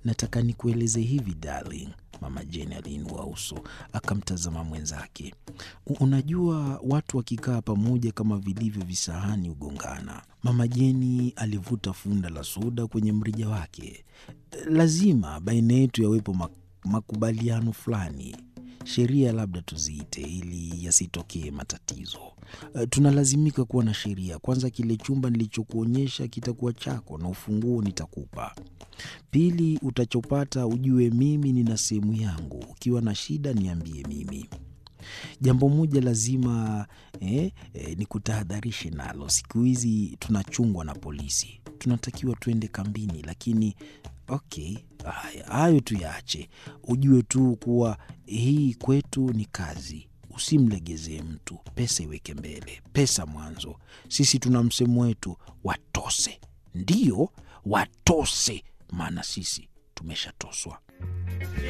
nataka nikueleze hivi darling. Mama Jane aliinua uso akamtazama mwenzake. Unajua, watu wakikaa pamoja kama vilivyo visahani hugongana. Mama Jeni alivuta funda la soda kwenye mrija wake. Lazima baina yetu yawepo makubaliano fulani, sheria labda tuziite, ili yasitokee matatizo. Tunalazimika kuwa na sheria. Kwanza, kile chumba nilichokuonyesha kitakuwa chako na ufunguo nitakupa. Pili, utachopata ujue mimi nina sehemu yangu. Ukiwa na shida niambie mimi. Jambo moja lazima eh, eh, ni kutahadharishe nalo. Siku hizi tunachungwa na polisi, tunatakiwa tuende kambini, lakini okay, haya hayo tuyaache. Ujue tu kuwa hii kwetu ni kazi. Usimlegezee mtu, pesa iweke mbele, pesa mwanzo. Sisi tuna msemo wetu, watose. Ndiyo, watose, maana sisi tumeshatoswa.